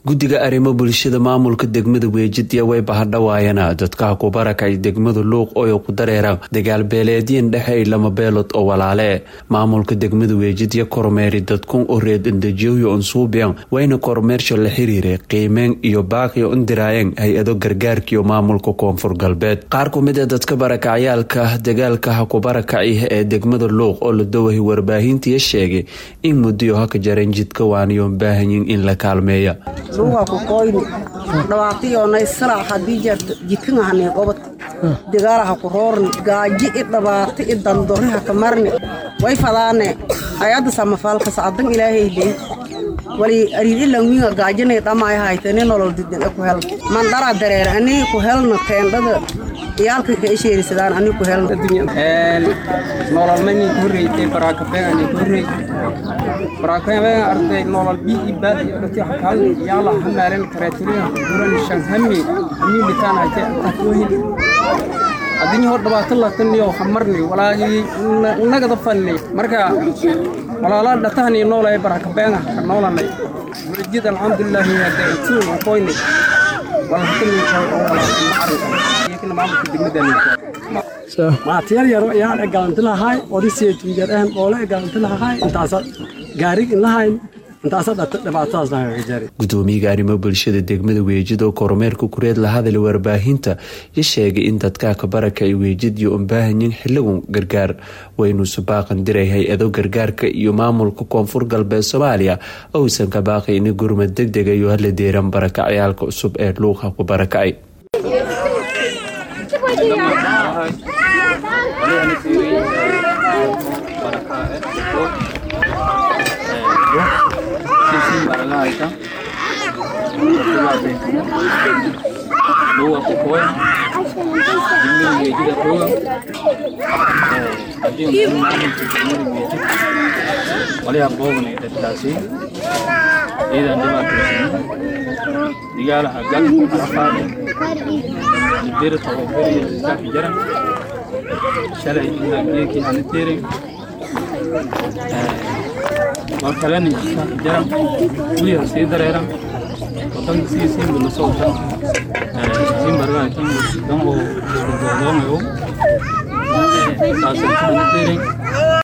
guddiga arrimo bulshada maamulka degmada weejidya way bahadhawaayana dadkaha ku barakay degmada luuq oo ku dareeraan dagaal beeleedyan dhexey lama beelood oo walaale maamulka degmada weejidya kormeeri dadkun oo reed indajiyoyo unsuubiyan wayna kormeersha la xiriiray qiimeen iyo baaqiyo indiraayeen hay-ado gargaarkiyo maamulka koonfur galbeed qaar ku mid a dadka barakacyaalka dagaalkaha ku barakacih ee degmada luuq oo la dawahay warbaahintiya sheegay in muddiyo haka jareen jidka waaniyoon baahanyin in la kaalmeeya luuga ku koyni dhabaatiyoonay salac haddii jeerto jidkanahani qobod dagaalaha ku roorni gaaji i dhabaati i dandoriha ka marni way fadaane ayadda samafaalkas addan ilaahaydey wali ariirilanwiinga gaajinay dhamay haytani nolol didega ku helna mandhara dareer anii ku helna teendhada iyaalka ka isheerisadaan ani ku helna nololmani horreeytay baraakabeen ku horreey baraakabeen arday nolol bi ibad dhati xakaal yaala hamaaren kareetulina duran shan hami hami bitaan haytay tahwhin adinyo hor dhibaato lataniyo hamarni walaahi nagada fanni marka walaala dhatahani noolay barakabeen ka noolanay wajid alxamdulillahi hada intuu qoyni walhatani maatiyar yaro ayaan egalanti lahay odisii tunjar ahan oole egalanti lahay intaasa gaarig in lahayn intaasa dhata dhibaatadaas nagagajari gudoomiyaga arrimo bulshada degmada weejid oo kormeerka kureed la hadlay warbaahinta ya sheegay in dadkaa ka barakay weejid iyo unbaahanyin xiligun gargaar waynuusu baaqan diray hay-ado gargaarka iyo maamulka koonfur galbeed soomaaliya ousan ka baaqay in gurmad deg dega iyo hala deeran barakacyaalka cusub ee luuqa ku barakacay luga kukoy degmada weejida xooga hadii un maamulka degmada weejid waliha qoobanay dadkaasi ciidan dhibaataysan digaalaha gal arafaad dirta oo beriya iskaafi jaran shalay ilaa geekii aan tirin waa kalena iskaafi jaran weliha sii dareeran wadanka sii siinba la socota siin bargaa kan dan oo isku doodoongayo saasay kaan tirin